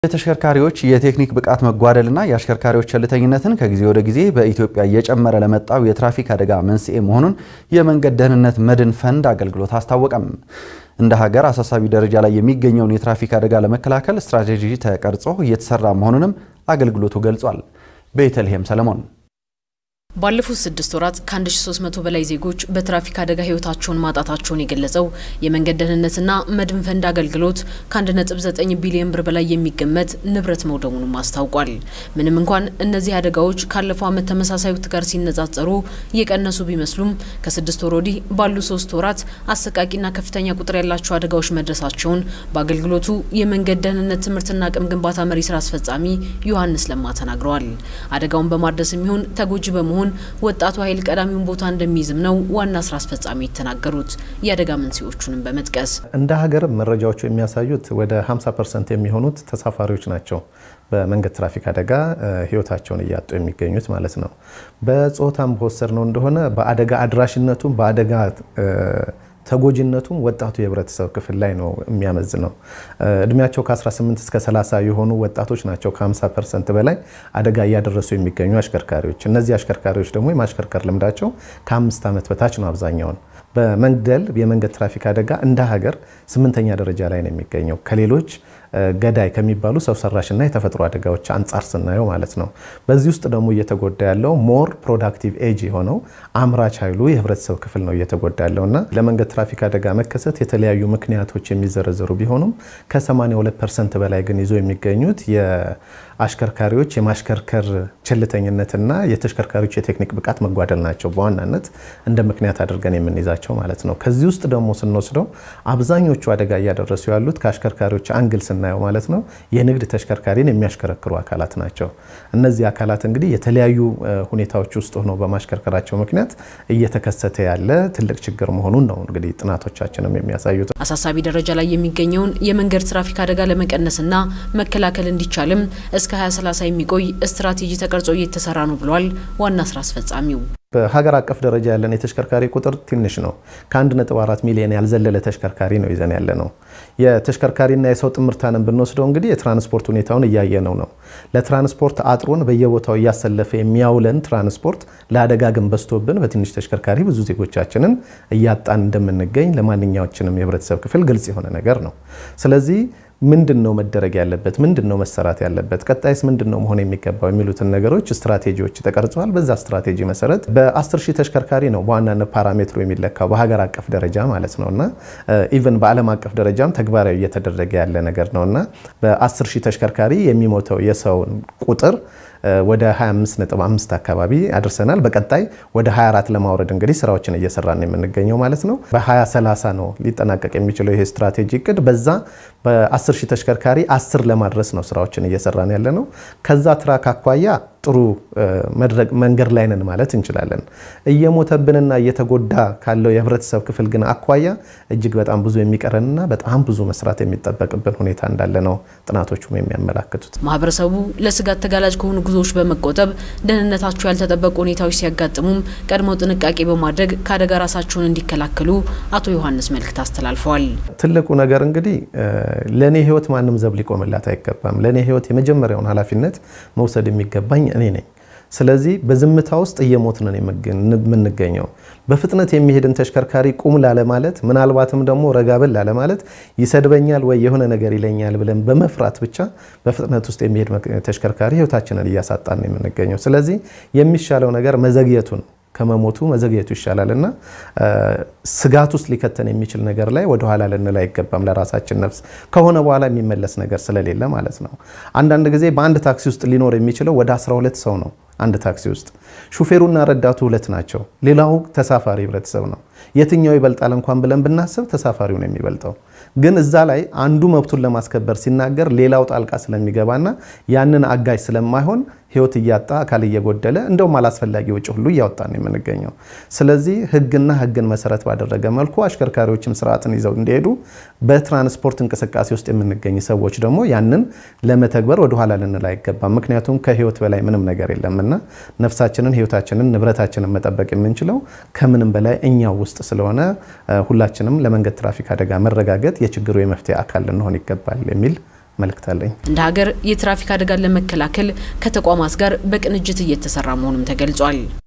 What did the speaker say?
የተሽከርካሪዎች የቴክኒክ ብቃት መጓደልና የአሽከርካሪዎች ቸልተኝነትን ከጊዜ ወደ ጊዜ በኢትዮጵያ እየጨመረ ለመጣው የትራፊክ አደጋ መንስኤ መሆኑን የመንገድ ደህንነት መድን ፈንድ አገልግሎት አስታወቀም። እንደ ሀገር አሳሳቢ ደረጃ ላይ የሚገኘውን የትራፊክ አደጋ ለመከላከል ስትራቴጂ ተቀርጾ እየተሰራ መሆኑንም አገልግሎቱ ገልጿል። ቤተልሔም ሰለሞን ባለፉት ስድስት ወራት ከ1300 በላይ ዜጎች በትራፊክ አደጋ ህይወታቸውን ማጣታቸውን የገለጸው የመንገድ ደህንነትና መድን ፈንድ አገልግሎት ከ1.9 ቢሊዮን ብር በላይ የሚገመት ንብረት መውደሙንም አስታውቋል። ምንም እንኳን እነዚህ አደጋዎች ካለፈው ዓመት ተመሳሳይ ወቅት ጋር ሲነጻጸሩ እየቀነሱ ቢመስሉም ከስድስት ወር ወዲህ ባሉ ሶስት ወራት አሰቃቂና ከፍተኛ ቁጥር ያላቸው አደጋዎች መድረሳቸውን በአገልግሎቱ የመንገድ ደህንነት ትምህርትና አቅም ግንባታ መሪ ስራ አስፈጻሚ ዮሐንስ ለማ ተናግረዋል። አደጋውን በማድረስ የሚሆን ተጎጂ በመሆን ወጣቱ ኃይል ቀዳሚውን ቦታ እንደሚይዝም ነው ዋና ስራ አስፈጻሚ የተናገሩት። የአደጋ መንስኤዎቹንም በመጥቀስ እንደ ሀገር መረጃዎቹ የሚያሳዩት ወደ 50 ፐርሰንት የሚሆኑት ተሳፋሪዎች ናቸው በመንገድ ትራፊክ አደጋ ህይወታቸውን እያጡ የሚገኙት ማለት ነው። በጾታም በወሰድ ነው እንደሆነ በአደጋ አድራሽነቱም በአደጋ ተጎጂነቱም ወጣቱ የህብረተሰብ ክፍል ላይ ነው የሚያመዝነው። እድሜያቸው ከ18 እስከ 30 የሆኑ ወጣቶች ናቸው ከ50 ፐርሰንት በላይ አደጋ እያደረሱ የሚገኙ አሽከርካሪዎች። እነዚህ አሽከርካሪዎች ደግሞ የማሽከርከር ልምዳቸው ከአምስት ዓመት በታች ነው አብዛኛውን በመግደል የመንገድ ትራፊክ አደጋ እንደ ሀገር ስምንተኛ ደረጃ ላይ ነው የሚገኘው ከሌሎች ገዳይ ከሚባሉ ሰው ሰራሽና የተፈጥሮ አደጋዎች አንጻር ስናየው ማለት ነው። በዚህ ውስጥ ደግሞ እየተጎዳ ያለው ሞር ፕሮዳክቲቭ ኤጅ የሆነው አምራች ኃይሉ የህብረተሰብ ክፍል ነው እየተጎዳ ያለው እና ለመንገድ ትራፊክ አደጋ መከሰት የተለያዩ ምክንያቶች የሚዘረዘሩ ቢሆኑም ከ82 ፐርሰንት በላይ ግን ይዞ የሚገኙት የአሽከርካሪዎች የማሽከርከር ቸልተኝነትና የተሽከርካሪዎች የቴክኒክ ብቃት መጓደል ናቸው በዋናነት እንደ ምክንያት አድርገን የምንይዛቸው ማለት ነው። ከዚህ ውስጥ ደግሞ ስንወስደው አብዛኞቹ አደጋ እያደረሱ ያሉት ከአሽከርካሪዎች አንግል ስናየው ማለት ነው የንግድ ተሽከርካሪን የሚያሽከረክሩ አካላት ናቸው። እነዚህ አካላት እንግዲህ የተለያዩ ሁኔታዎች ውስጥ ሆነው በማሽከርከራቸው ምክንያት እየተከሰተ ያለ ትልቅ ችግር መሆኑን ነው እንግዲህ ጥናቶቻችንም የሚያሳዩት። አሳሳቢ ደረጃ ላይ የሚገኘውን የመንገድ ትራፊክ አደጋ ለመቀነስና መከላከል እንዲቻልም እስከ 2030 የሚቆይ ስትራቴጂ ተቀርጾ እየተሰራ ነው ብሏል ዋና ስራ አስፈጻሚው። በሀገር አቀፍ ደረጃ ያለን የተሽከርካሪ ቁጥር ትንሽ ነው። ከ1.4 ሚሊዮን ያልዘለለ ተሽከርካሪ ነው ይዘን ያለ ነው። የተሽከርካሪና የሰው ጥምርታንን ብንወስደው እንግዲህ የትራንስፖርት ሁኔታውን እያየነው ነው። ለትራንስፖርት አጥሮን በየቦታው እያሰለፈ የሚያውለን ትራንስፖርት ለአደጋ ግን በዝቶብን በትንሽ ተሽከርካሪ ብዙ ዜጎቻችንን እያጣን እንደምንገኝ ለማንኛዎችንም የህብረተሰብ ክፍል ግልጽ የሆነ ነገር ነው። ስለዚህ ምንድን ነው መደረግ ያለበት? ምንድን ነው መሰራት ያለበት? ቀጣይስ ምንድን ነው መሆን የሚገባው? የሚሉትን ነገሮች ስትራቴጂዎች ተቀርጸዋል። በዛ ስትራቴጂ መሰረት በ10 ሺህ ተሽከርካሪ ነው በዋናነት ፓራሜትሩ የሚለካው በሀገር አቀፍ ደረጃ ማለት ነው እና ኢቨን በዓለም አቀፍ ደረጃም ተግባራዊ እየተደረገ ያለ ነገር ነው እና በ10 ሺህ ተሽከርካሪ የሚሞተው የሰውን ቁጥር ወደ 25.5 አካባቢ አድርሰናል። በቀጣይ ወደ 24 ለማውረድ እንግዲህ ስራዎችን እየሰራን የምንገኘው ማለት ነው። በ2030 ነው ሊጠናቀቅ የሚችለው ይሄ ስትራቴጂ እቅድ። በዛ በ10 ሺህ ተሽከርካሪ 10 ለማድረስ ነው ስራዎችን እየሰራን ያለ ነው። ከዛ ትራክ አኳያ ጥሩ መንገድ ላይ ነን ማለት እንችላለን። እየሞተብንና እየተጎዳ ካለው የህብረተሰብ ክፍል ግን አኳያ እጅግ በጣም ብዙ የሚቀረንና በጣም ብዙ መስራት የሚጠበቅብን ሁኔታ እንዳለ ነው ጥናቶቹም የሚያመላክቱት። ማህበረሰቡ ለስጋት ተጋላጭ ከሆኑ ጉዞዎች በመቆጠብ ደህንነታቸው ያልተጠበቁ ሁኔታዎች ሲያጋጥሙም ቀድመው ጥንቃቄ በማድረግ ከአደጋ ራሳቸውን እንዲከላከሉ አቶ ዮሐንስ መልእክት አስተላልፈዋል። ትልቁ ነገር እንግዲህ ለእኔ ህይወት ማንም ዘብ ሊቆምላት አይገባም። ለእኔ ህይወት የመጀመሪያውን ኃላፊነት መውሰድ የሚገባኝ እኔ ነኝ። ስለዚህ በዝምታ ውስጥ እየሞትን ነው የምንገኘው። በፍጥነት የሚሄድን ተሽከርካሪ ቁም ላለማለት ምናልባትም ደግሞ ረጋብል ላለማለት ይሰድበኛል ወይ የሆነ ነገር ይለኛል ብለን በመፍራት ብቻ በፍጥነት ውስጥ የሚሄድ ተሽከርካሪ ህይወታችንን እያሳጣን ነው የምንገኘው። ስለዚህ የሚሻለው ነገር መዘግየቱ ነው ከመሞቱ መዘግየቱ ይሻላል እና ስጋት ውስጥ ሊከተን የሚችል ነገር ላይ ወደኋላ ልንል አይገባም። ለራሳችን ነፍስ ከሆነ በኋላ የሚመለስ ነገር ስለሌለ ማለት ነው። አንዳንድ ጊዜ በአንድ ታክሲ ውስጥ ሊኖር የሚችለው ወደ 12 ሰው ነው። አንድ ታክሲ ውስጥ ሹፌሩና ረዳቱ ሁለት ናቸው። ሌላው ተሳፋሪ ህብረተሰብ ነው። የትኛው ይበልጣል እንኳን ብለን ብናስብ ተሳፋሪው ነው የሚበልጠው። ግን እዛ ላይ አንዱ መብቱን ለማስከበር ሲናገር ሌላው ጣልቃ ስለሚገባና ያንን አጋዥ ስለማይሆን ህይወት እያጣ አካል እየጎደለ እንደውም አላስፈላጊ ወጪ ሁሉ እያወጣ ነው የምንገኘው። ስለዚህ ህግና ህግን መሰረት ባደረገ መልኩ አሽከርካሪዎችም ስርዓትን ይዘው እንዲሄዱ በትራንስፖርት እንቅስቃሴ ውስጥ የምንገኝ ሰዎች ደግሞ ያንን ለመተግበር ወደኋላ ልንል አይገባም። ምክንያቱም ከህይወት በላይ ምንም ነገር የለምና ነፍሳችንን፣ ህይወታችንን፣ ንብረታችንን መጠበቅ የምንችለው ከምንም በላይ እኛው ውስጥ ስለሆነ ሁላችንም ለመንገድ ትራፊክ አደጋ መረጋገጥ የችግሩ የመፍትሄ አካል ልንሆን ይገባል የሚል መልእክት አለኝ። እንደ ሀገር የትራፊክ አደጋን ለመከላከል ከተቋማት ጋር በቅንጅት እየተሰራ መሆኑም ተገልጿል።